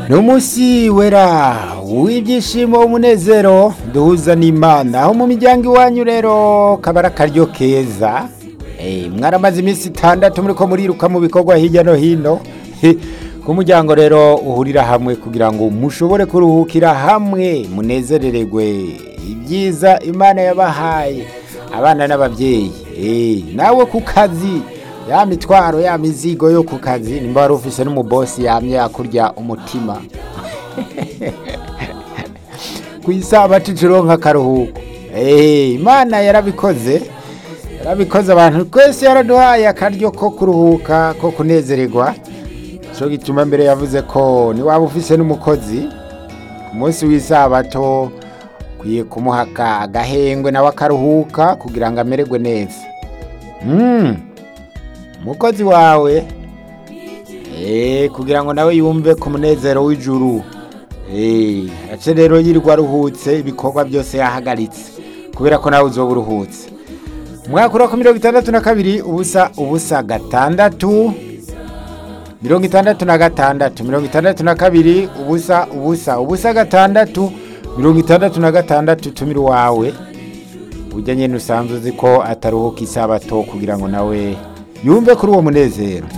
ni umunsi wera w'ibyishimo umunezero duhuza n'imana aho mu miryango iwanyu rero kaba ari akaryo keza Eh, mwaramaze iminsi itandatu muri ko muriruka mu bikorwa hirya no hino ku muryango rero uhurira hamwe kugira ngo mushobore kuruhukira hamwe munezerererwe ibyiza imana yabahaye abana n'ababyeyi Eh, nawe ku kazi ya mitwaro ya mizigo yo ku kazi nimba wari ufise n'umubosi yamye yakurya umutima ku isabato turonka akaruhuko Eh, imana yarabikoze yarabikoze abantu twese yaraduhaye akaryo ko kuruhuka ko kunezererwa cyo gituma mbere yavuze ko niwaba ufise n'umukozi ku munsi w'isabato ukwiye kumuha aka- agahengwe nawe akaruhuka kugira ngo amererwe neza Mm. umukozi wawe eh, kugira ngo nawe yumve ku munezero w'ijuru Eh, ace rero yirirwa aruhutse ibikorwa byose yahagaritse kubera ko nawe uzoba uruhutse umwaka ura ku mirongo itandatu na kabiri ubusa ubusa gatandatu mirongo itandatu na gatandatu mirongo itandatu na kabiri ubusa ubusa ubusa gatandatu mirongo itandatu na gatandatu tumira uwawe ujya nyine usanzwe uzi ko ataruhuka isabato kugira ngo nawe yumve kuri uwo munezero